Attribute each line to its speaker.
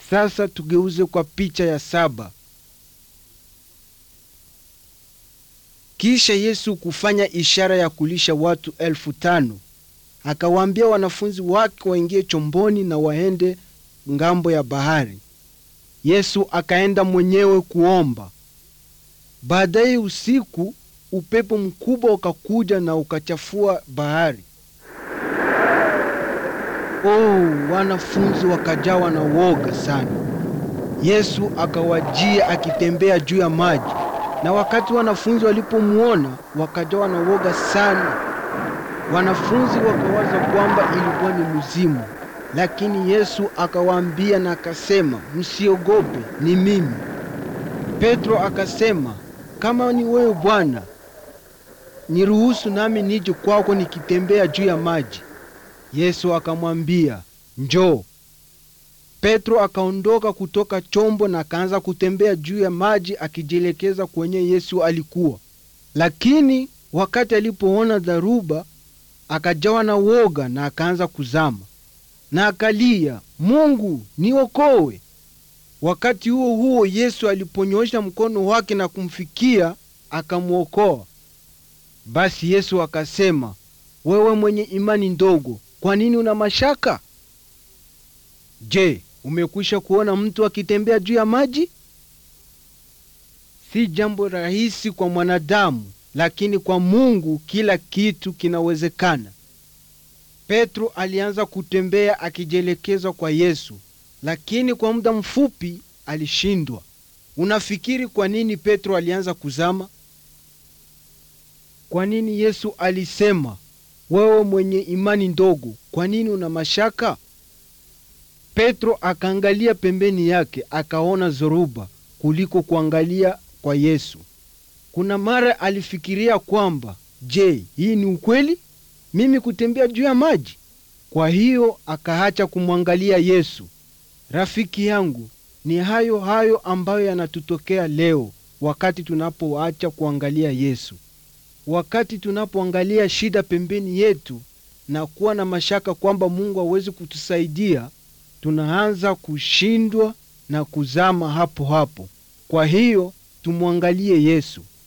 Speaker 1: Sasa tugeuze kwa picha ya saba. Kisha Yesu kufanya ishara ya kulisha watu elfu tano akawaambia wanafunzi wake waingie chomboni na waende ngambo ya bahari. Yesu akaenda mwenyewe kuomba. Baadaye usiku, upepo mkubwa ukakuja na ukachafua bahari. Oh, wanafunzi wakajawa na woga sana. Yesu akawajia akitembea juu ya maji, na wakati wanafunzi walipomwona wakajawa na woga sana. Wanafunzi wakawaza kwamba ilikuwa ni mzimu, lakini Yesu akawaambia na akasema, msiogope, ni mimi. Petro akasema, kama ni wewe Bwana, niruhusu nami nije kwako nikitembea juu ya maji. Yesu akamwambia, njoo. Petro akaondoka kutoka chombo na akaanza kutembea juu ya maji akijielekeza kwenye Yesu alikuwa. Lakini wakati alipoona dharuba, akajawa na woga na akaanza kuzama na akalia, Mungu niokoe. Wakati huo huo Yesu aliponyoosha mkono wake na kumfikia akamwokoa. Basi Yesu akasema, wewe mwenye imani ndogo, kwa nini una mashaka? Je, umekwisha kuona mtu akitembea juu ya maji? Si jambo rahisi kwa mwanadamu, lakini kwa Mungu kila kitu kinawezekana. Petro alianza kutembea akijielekeza kwa Yesu, lakini kwa muda mfupi alishindwa. Unafikiri kwa nini Petro alianza kuzama? Kwa nini Yesu alisema, wewe mwenye imani ndogo, kwa nini una mashaka? Petro akaangalia pembeni yake akaona zoruba kuliko kuangalia kwa Yesu. Kuna mara alifikiria kwamba, je, hii ni ukweli? Mimi kutembea juu ya maji? Kwa hiyo akaacha kumwangalia Yesu. Rafiki yangu, ni hayo hayo ambayo yanatutokea leo wakati tunapoacha kuangalia Yesu. Wakati tunapoangalia shida pembeni yetu na kuwa na mashaka kwamba Mungu hawezi kutusaidia, tunaanza kushindwa na kuzama hapo hapo. Kwa hiyo tumwangalie Yesu.